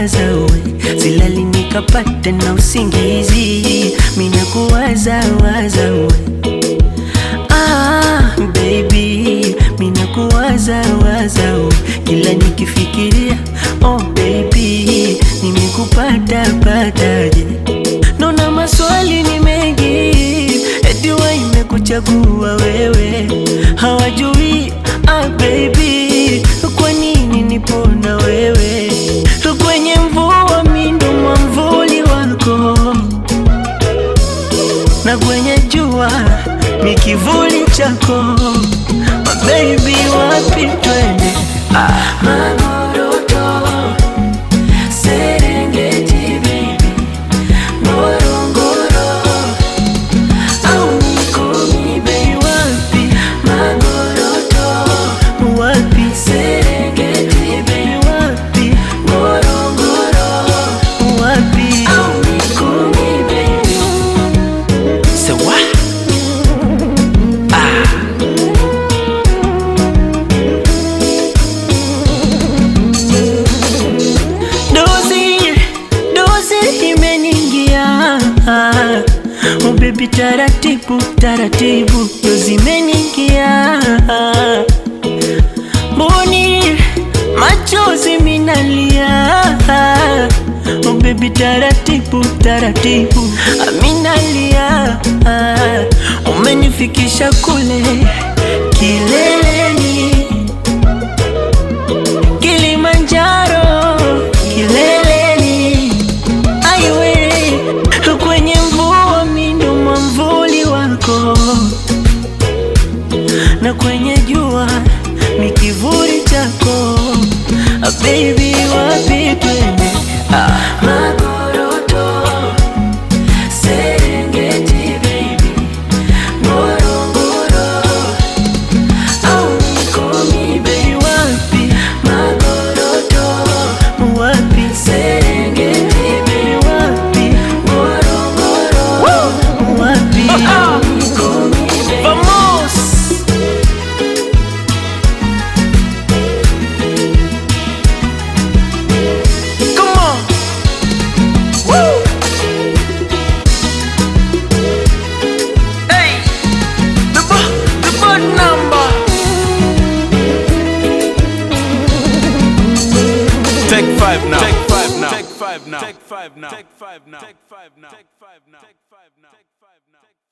minakuwaza we, silali nikapata na usingizi, minakuwaza waza we Ah, baby, minakuwaza waza we, kila nikifikiria oh baby, nimekupata pataje? Naona maswali ni mengi, eti wa imekuchagua wewe, hawajui ah baby, kwa nini nipo na wewe kwenye mvua, mindo mwamvuli wako na kwenye jua ni kivuli chako My baby wapi twende ah. Magoroto, Serengeti baby Ngorongoro au Mikumi baby wapi Magoroto wapi Serengeti baby wapi Ngorongoro wapi au Mikumi baby Sawa Dozi, dozi imeningia Oh baby taratibu, taratibu Dozi imeningia Mboni, machozi minalia Oh baby taratibu, taratibu Aminalia Umenifikisha kule kileleni Kilimanjaro kileleni, aiwe kwenye mvua, mindo mwamvuli wako, na kwenye jua ni kivuli chako. Ah, baby, wapi twende? Ah. Magoroto, Serengeti baby, Ngorongoro au Mikumi baby, wapi Magoroto, wapi Serengeti baby, wapi Ngorongoro, wapi Mikumi baby. Vamos! Come on! Woo! Hey! The bo- the board number! Take five now. Take five now. Take five now. Take five now. Take five now. Take five now. Take five now. Take five now. Take five now.